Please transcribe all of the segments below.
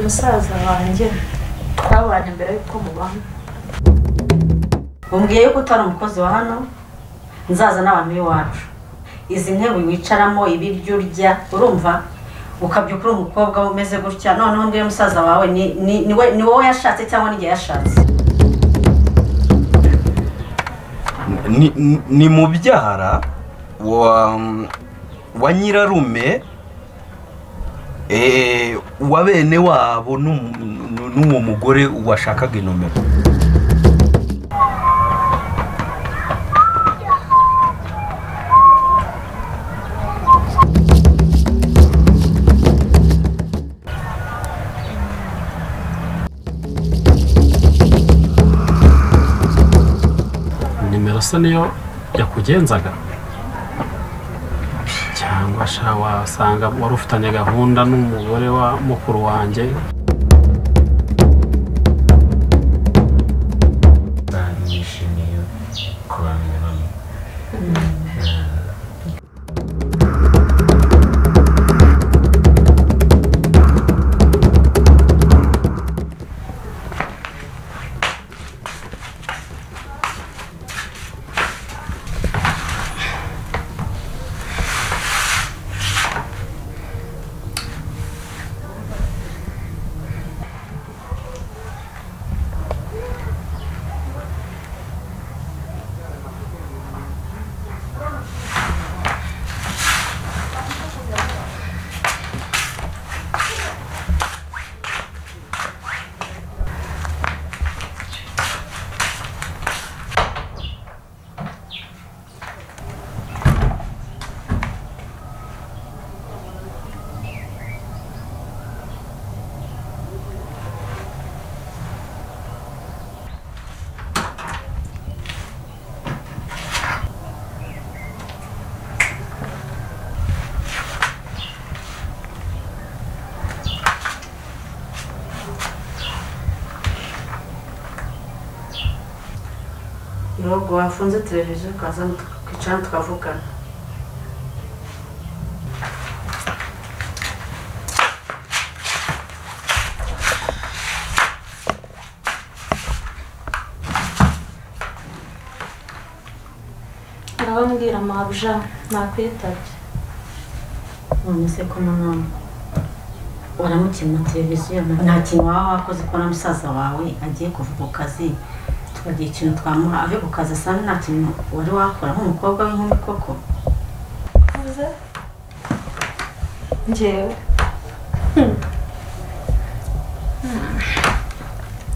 musaza wanjye twabanye mbere yuko mubana umbwiye yuko utari umukozi wa hano nzaza n'abantu b'iwacu izi ntebe wicaramo ibiryo urya urumva ukabyuka uri umukobwa umeze gutya noneho ngiyo musaza wawe ni- ni- ni we- ni wowe yashatse cyangwa n'igihe yashatse ni, ni- ni mubyara wa, wa nyirarume eh, wa bene wabo n'um- n'u- n'uwo mugore washakaga inomero nimero se niyo yakugenzaga cyangwa sha wasanga wari ufitanye gahunda n'umugore wa mukuru wanjye kandi nishimiye kuramya hano nubwo wafunze televiziyo ukaza tukicara tukavugana arabambwira mabuja nakwitabye none se ko nanone uramukina televiziyo na- nta kintu waba wakoze ko na musaza wawe agiye kuva ku kazi tukagira ikintu twamuha ave ku kazi asanga nta kintu wari wakora nk'umukobwa w'inkumi koko uvuze njyewe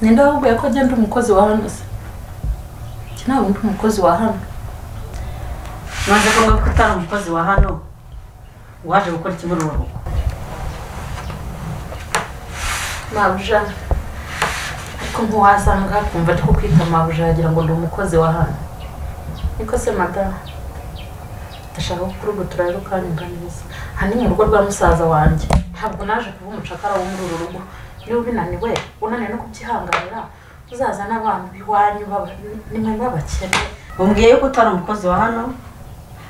ninde wababwiye ko agenda umukozi wa hano se njye ntabwo ndi umukozi wa hano maze ko ko utari umukozi wa hano waje gukora ikibururuko mabuja ariko ntiwasanga kumva ari kukwita mabuja yagira ngo ndi umukozi wa hano niko se madamu ndashaka ko kuri ubu turarukanirwa neza aha ni mu rugo rwa musaza wanjye ntabwo naje kuba umucakara wo muri uru rugo niba ubinaniwe unaniwe no kubyihanganira uzazane abantu b'iwanyu baba- nimwe babakene umbwiye yuko utari umukozi wa hano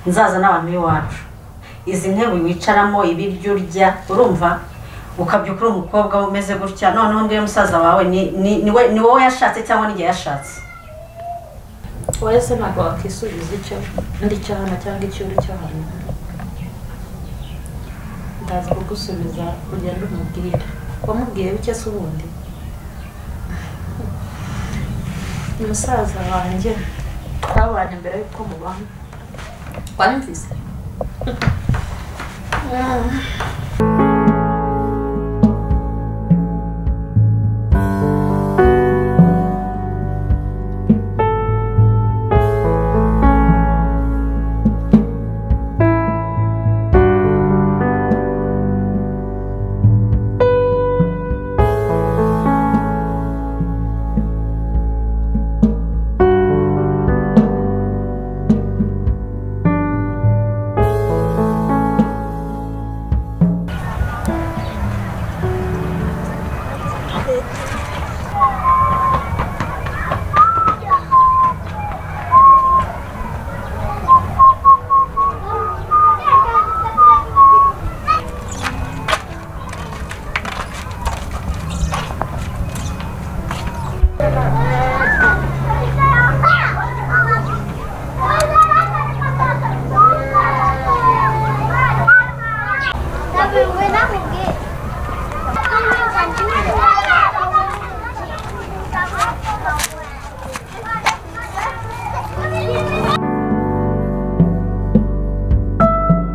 nzaza n'abantu b'iwacu izi ntebe wicaramo ibiryo urya urumva ukabyuka uri umukobwa umeze gutya noneho ngiyo musaza wawe ni- ni- ni we- ni wowe yashatse cyangwa n'igihe yashatse wowe se ntabwo wakisubiza icyo ndi icyo hano cyangwa icyo uri cyo hano ndaza kugusubiza ugende umubwire wamubwiye bike se ubundi musaza wanjye twabanye mbere yuko mubana wanyumvise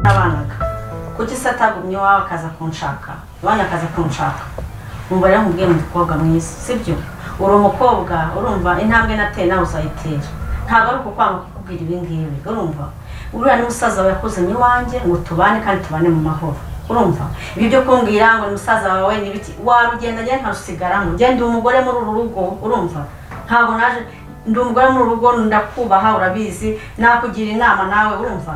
nabanaga kuki se atagumye iwawe akaza kunshaka iwanyu akaza kunshaka umva yaramubwiye mu mukobwa mwiza sibyo uri umukobwa urumva intambwe nateye nawe uzayitera ntabwo ari ukukwanga kukubwira ibi ngibi urumva uriya ni musaza wawe yakuzanye iwanjye ngo tubane kandi tubane mu mahoro urumva ibi byo kumbwira ngo ni musaza wawe ni ibiki warugenda njyewe ntarusigaramo njyewe ndi umugore muri uru rugo urumva ntabwo naje ndi umugore muri uru rugo ndakubaha urabizi nakugira inama nawe urumva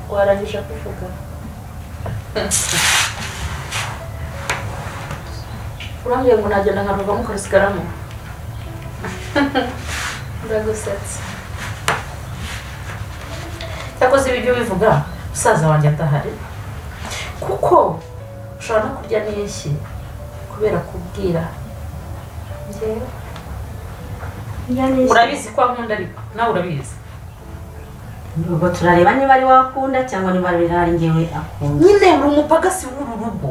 warangije kuvuga urambwira ngo nagenda nkaruvamo ukasigaramo ndagusetsa cyakoze ibyo bivuga musaza wanjye adahari kuko ushobora no kurya n'ishyi kubera kubwira njyewe urabizi ko nkunda ariko nawe urabizi ubwo turareba niba ari wakunda cyangwa niba ari ngewe akunda nyine uri umupagasi w'uru rugo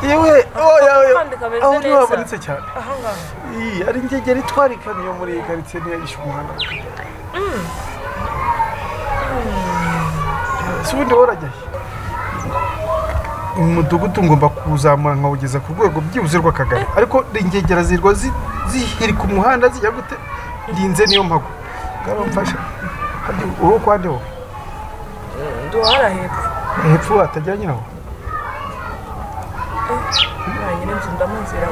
yewe oya oya aho niho habonetse cyane iyi ari ngegeri twarikana iyo muri iyi karitsiye niyo yishe umwana si ubundi wowe urajya he umudugudu ngomba kuwuzamura nkawugeza ku rwego byibuze rw'akagari ariko ingegera zirwa zi- zihirika umuhanda zijya gute ndinze niyo mpago ngaho mfasha hadi uwo kwa nde wowe duhara hepfo hepfo hatajya nyiraho nta nyirinzu ndamuzira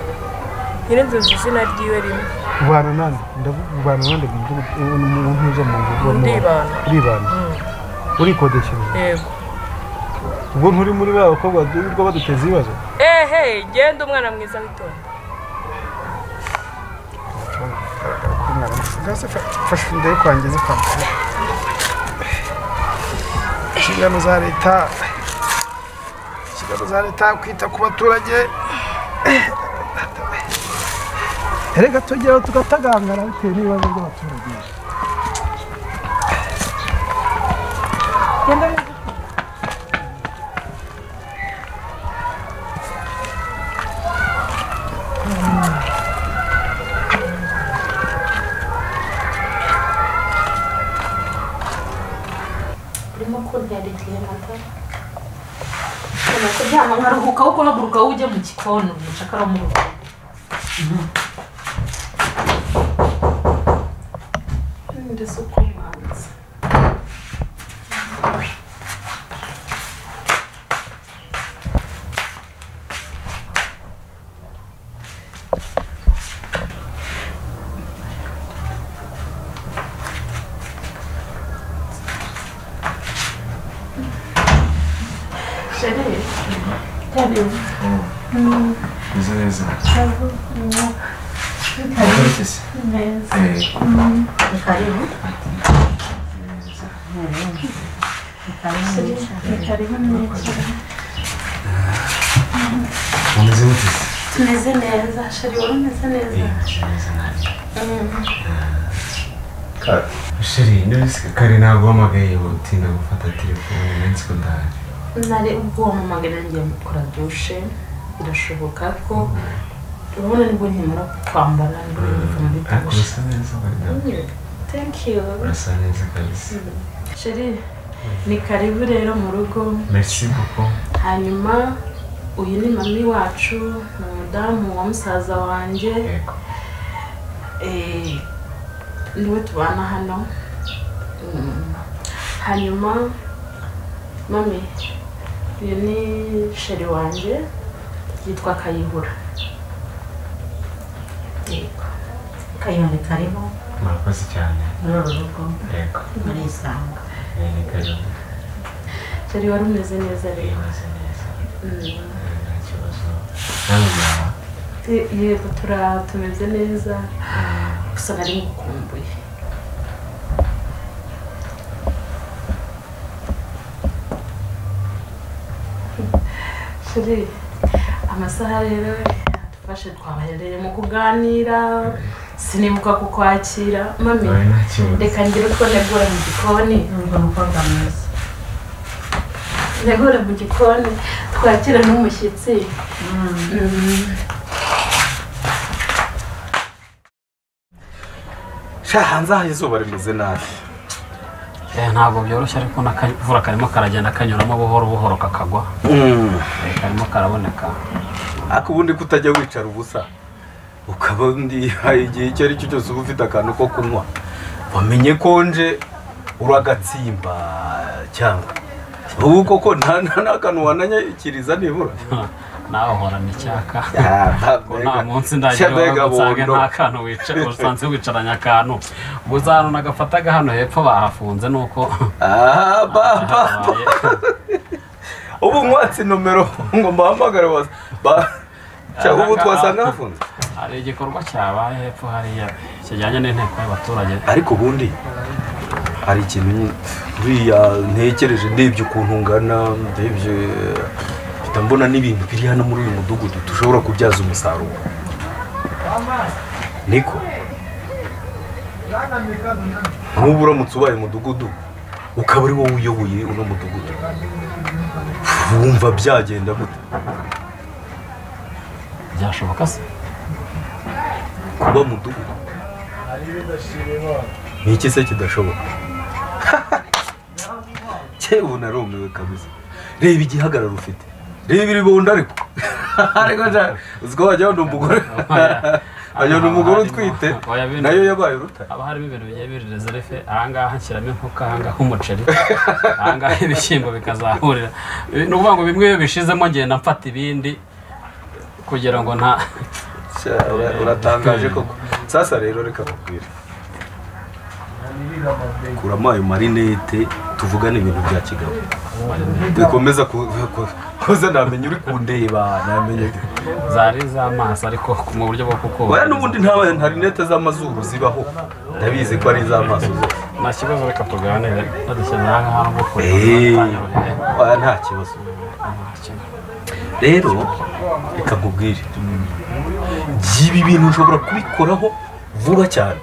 nyirinzu nzi izina ryiwe rimwe ubana nande ndavuga ubana nande mu mudugudu ubu ni umuntu uza mu ngo Ndibana. uribana urikodeshereza yego ubwo nturi muri ba bakobwa birirwa baduteza ibibazo ehe genda umwana mwiza witonda gase fasha ndebe kwangiza kwa muganga inshingano za leta inshingano za leta kwita ku baturage reka tugeraho tugatagangara bitewe n'ibibazo by'abaturage urimo kuntera igihe matara ubona ko nta nkaruhuka ahubwo uhaguruka wowe ujye mu gikoni umucakara mu rugo ndetse uko mwanza chere Umeze neza wagaruke se Eh, ni karibu neza ni karibu umeze gute se tumeze neza chere wowe umeze neza sheri ndabisika kare ntabwo wamagaye utinda gufata telefone nansi ko ndaje nari ubwo wamamagara ngiye mukora dushe birashoboka ko urabona nibwo nkimara kwambara nibwo ngiye muri ariko dushe urasa neza wenda thank you urasa neza kabisa chere ni karibu rero mu rugo merci beaucoup hanyuma uyu ni mami wacu ni umudamu wa musaza wanjye yego eh, niwe tubana hano Mm. hanyuma mami uyu ni sheri wanjye yitwa kayihura Yego. kayonge kariho murakoze cyane muri uru rugo yego murisanga Eh, ni karibu jari wari umeze neza Eh, rero meze neza Eh, nta kibazo nawe mwaba Ye- yego tura tumeze neza gusa nari ngukumbuye turi amasaha rero adufashe twabahereye mu kuganira sinibuka kukwakira mami nawe nta kibazo reka ngire uko negura mu gikoni numva umukobwa mwiza negure mu gikoni twakire n'umushyitsi sha hanze aha izuba rimeze nabi Eh, ntabwo byoroshye ariko n'akavura karimo karagenda kanyuramo buhoro buhoro kakagwa Eh, karimo karaboneka ariko ubundi kutajya wicara ubusa ukaba undi igihe icyo ari cyo cyose uba ufite akantu ko kunywa wamenye konje ur'agatsimba cyangwa ubu koko nta nta- nta kantu wananyakiriza nibura nawe uhorana icyaka ntabwo nta munsi ndagira usange nta kantu wicara usanze wicaranye akantu gusa ahantu nagafata agahano hepfo bahafunze nuko baba habaye ubu mwatsi nomero ngo mbahamagare wa- ba- Cya, ubu twasanga hafunze hari igikorwa cyabaye hepfo hariya kijyanye n'inteko y'abaturage ariko ubundi hari ikintu nyine uriya ntekereje ndebye ukuntu ungana ndebye mpita mbona n'ibintu biri hano muri uyu mudugudu dushobora kubyaza umusaruro niko nk'ubu uramutse ubaye umudugudu ukaba ari wowe uyoboye uno mudugudu wumva byagenda gute byashoboka se kuba mudugudu ni iki se kidashoboka cyewe narumiwe kabisa reba igihagararo ufite reba iribunda ariko ariko ja uziko wajya wabona umugore wajya wabona umugore utwite nayo yabaye urutare haba harimo ibintu bigiye biri rezerefe ahangaha nshyiramo inkoko ahangaha umuceri ahangaha ibishyimbo bikazahurira ni ukuvuga ngo bimwe iyo bishizemo ngenda mfata ibindi kugira ngo nta Sha, ura- uratangaje koko sasa rero reka kubwira kuramo ayo marinete tuvugane ibintu bya kigabo bikomeza ku- ku- kuza namenya uri kundeba namenya zari iz'amaso ariko mu buryo bwo kukubaka Oya n'ubundi nta nta rinete z'amazuru zibaho ndabizi ko ari iz'amaso zose nta kibazo reka tuganire badushyira ahangaha no gukurira Eh, oya nta kibazo rero reka nkubwire by'ibi bintu ushobora kubikoraho vuba cyane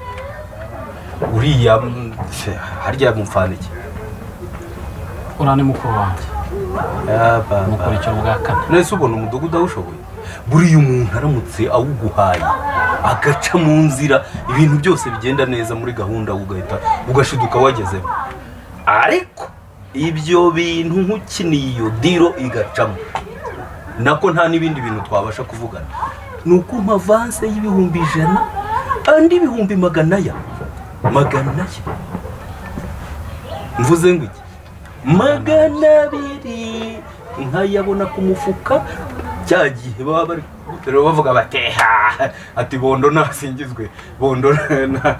uriya mm, se, harya mupfanike uriya ni mukuru wanjye mukurikira ubwa kane nese ubona umudugudu awushoboye buriya umuntu aramutse awuguhaye agaca mu nzira ibintu byose bigenda neza muri gahunda ugahita ugashiduka wagezemo ariko ibyo bintu nk'ukiniye iyo diro igacamo nako nta n'ibindi bintu twabasha kuvugana ni uko amavanse y'ibihumbi ijana andi ibihumbi magana ya magana ya mvuze ngo iki magana abiri nkayabona ku mufuka cya gihe baba bari kuguterura bavuga bateha ati bondo nasingizwe bondo na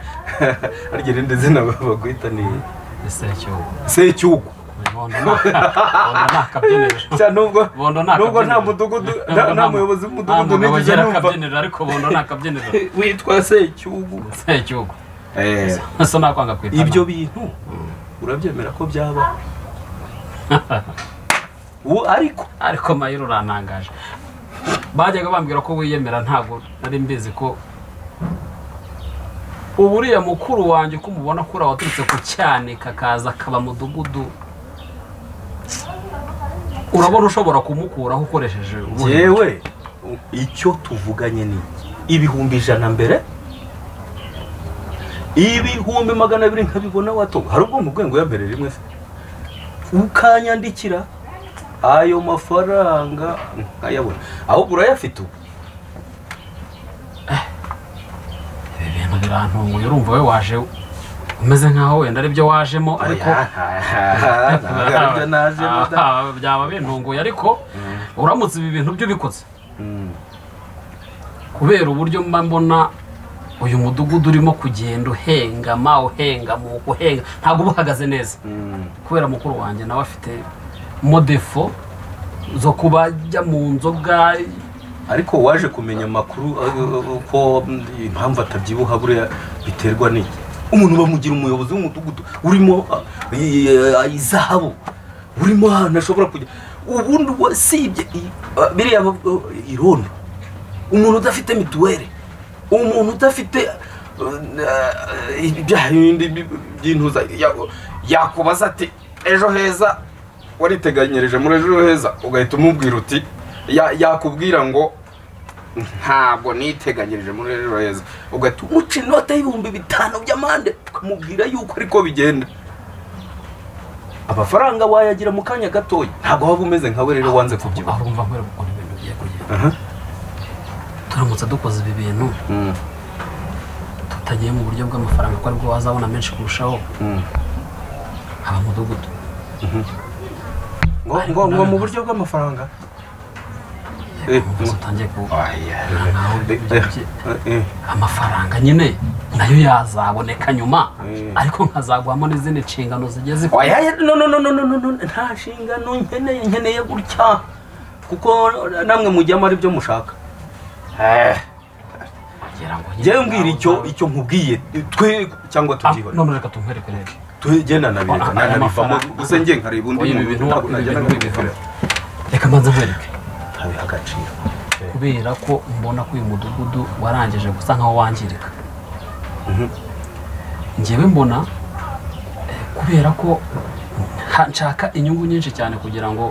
arya irindi zina baguhita ni isecyugo secyugu bondo ni bondo ni akabyiniro Cya nubwo bondo ni nubwo nta akabyiniro mudugudu Nubwo nta- nta mu- muyobozi nta w'umudugudu mugabo nigeze agira numva akabyiniro ariko bondo ni akabyiniro witwa secyugu isecyugo Eh, so nakwanga kwita ibyo bintu urabyemera ko byabaho Ubu ariko ariko mayiro urantangaje bajyaga bambwira ko wiyemera ntabwo nari mbizi ko ubu uriya mukuru wanjye uko umubona kuri waturutse ku cyanika akaza akaba mudugudu urabona ushobora kumukuraho ukoresheje ubuhe yewe icyo tuvuganye ni iki? ibihumbi ijana mbere ibihumbi magana abiri nkabibona watunga hari ubwo mu rwego ya mbere rimwe se ukanyandikira ayo mafaranga nkayabona ahubwo urayafite ubu Ibi bintu birantunguye urumva we waje umeze nkaho wenda aribyo wajemo ariko Aya, aha, ntabwo aribyo naje muda. Ah, byaba bintunguye ariko uramutse ibi bintu byo ubikoze Mm. kubera uburyo mba mbona uyu mudugudu urimo kugenda uhengama uhengamuka uhenga ntabwo uba uhagaze neza Mm. kubera mukuru wanjye nawe afite modefo zo kuba ajya mu nzoga ariko waje kumenya amakuru uh, uh, ko mm, impamvu atabyibuha buriya biterwa n'iki umuntu bamugira umuyobozi w'umudugudu urimo uh, i- i- izahabu urimo ahantu ashobora kujya ubundi wasibye i- uh, biriya uh, irondo umuntu udafite mituweli umuntu udafite uh, uh, ibyaha bindi bi- by'intuza ya- yakubaza ati ejo heza wariteganyirije muri ejo heza ugahita umubwira uti ya- yakubwira ngo ntabwo niteganyirije muri ejo heza ugahita umuca inote y'ibihumbi bitanu by'amande ukamubwira yuko ariko bigenda amafaranga wayagira mu kanya gatoya ntabwo waba umeze nkawe rero wanze kubyibuha urumva nkwere gukora ibintu bigiye kugenda Aha. turamutse dukoze ibi bintu Mm, tutagiye mu buryo bw'amafaranga ko aribwo wazabona menshi kurushaho mm. haba mudugudu ngo ngo ngo mu buryo bw'amafaranga Eh, umukozi utangiye ku Oya. Eh, eh, eh. amafaranga nyine nayo yazaboneka nyuma Mm. ariko nkazagwamo n'izindi nshingano zigiye zikomeye oya oya, no no no no no no no nta nshingano nkeneye nkeneye gutya kuko namwe mujyamo ari byo mushaka Eh, kugira ngo njyewe mbwira icyo icyo nkubwiye twe cyangwa tubyihore none reka tumwereke reka tugenda nabireka Ah, aya nanabivamo mafaranga. gusa njye nkareba undi Oya, ibi muntu bintu- ntabwo ibi najya bintu nabibikorera reka mbanza nkwereke ntabiha agaciro kubera ko mbona ko uyu mudugudu warangije gusa nkaho wangirika Mhm. ngewe mbona eh, kubera ko ha- nshaka inyungu nyinshi cyane kugira ngo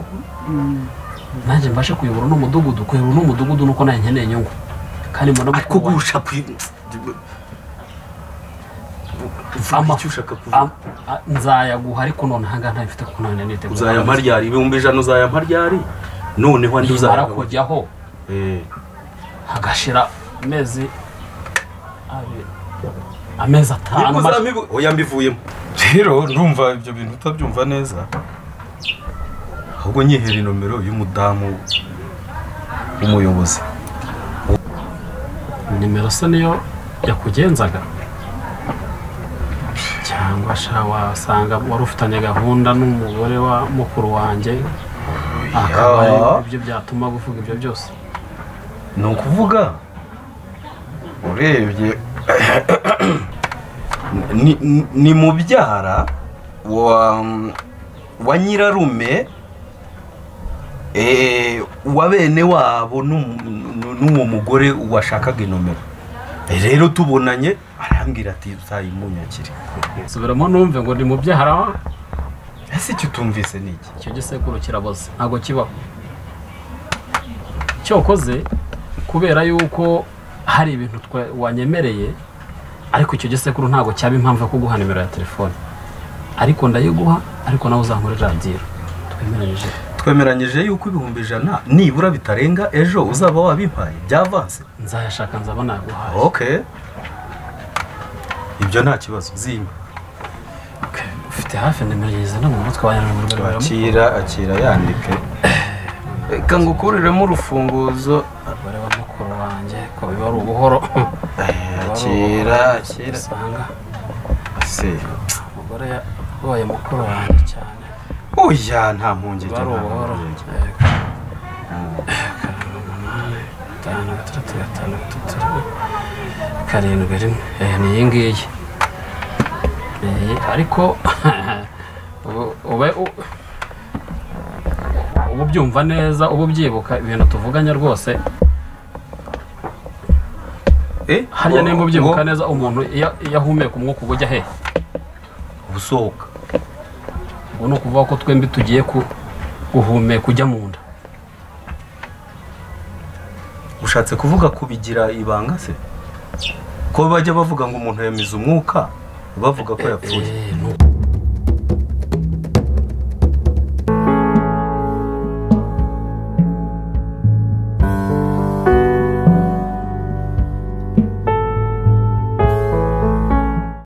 nanjye mbashe kuyobora uno mudugudu kuyobora uno mudugudu nuko nayo nkeneye inyungu kandi mbona ariko mukuru wanjye- gusha ku Ama- vuga icyo ushaka kuvuga am- a- nzayaguha ariko none ahangaha ntabifite kuko none niteguye uzayampa ryari ibihumbi ijana uzayampa ryari noneho andi nimara uzayampa kujyaho Eh, hagashira amezi abiri amezi atanu nibwo maze- uzambibu- oya mbivuyemo rero ndumva ibyo bintu utabyumva neza ahubwo nyihera inomero y'umudamu w'umuyobozi nimero se niyo yakugenzaga cyangwa sha wasanga wari ufitanye gahunda n'umugore wa mukuru wanjye akaba ari ibyo byatuma guvuga ibyo byose ni ukuvuga urebye ni- ni- ni mubyara wa wa nyirarume eh, wa bene wabo n'um- n'uwo mugore washakaga inomero Eh, rero tubonanye arambwira ati uzayimunyakire subiramo numve ngo ni mu byahara ese icyo utumvise ni iki icyo gisekuru kiraboze ntabwo kibaho cyokoze kubera yuko hari ibintu twa- wanyemereye ariko icyo gisekuru ntabwo cyaba impamvu yo kuguha nimero ya telefone ariko ndayiguha ariko nawe uzankorera radiyo twemeranyije twemeranyije yuko ibihumbi ijana nibura bitarenga ejo uzaba wabimpaye byavanse nzayashaka nzaba naguhaye ok ibyo nta kibazo zimba ufite hafi nimero yize no mu mutwe wa nyamuriro akira akira yandike reka ngukuriremo urufunguzo umugore wa mukuru wanjye ko biba ari ubuhoro akira akira usanga se umugore yabaye mukuru wanjye cyane oya nta mpungenge biba ari nta ubuhoro mpungenge. gatanu gatandatu gatanu gatatu karindwi rimwe Eh, ni iyi ngiyi Eh, ariko ubu- ube u- uba ubyumva neza uba ubyibuka ibintu tuvuganye rwose Eh, harya nimba ubyibuka ngo- neza umuntu iyo iyo ahumeka umwuka uba ujya hehe usohoka ubu ni ukuvuga ko twembi tugiye ku- guhumeka ujya mu nda ushatse kuvuga kubigira ibanga se ko bajya bavuga ngo umuntu yamize umwuka bavuga ko yapfuye Eh, ni uko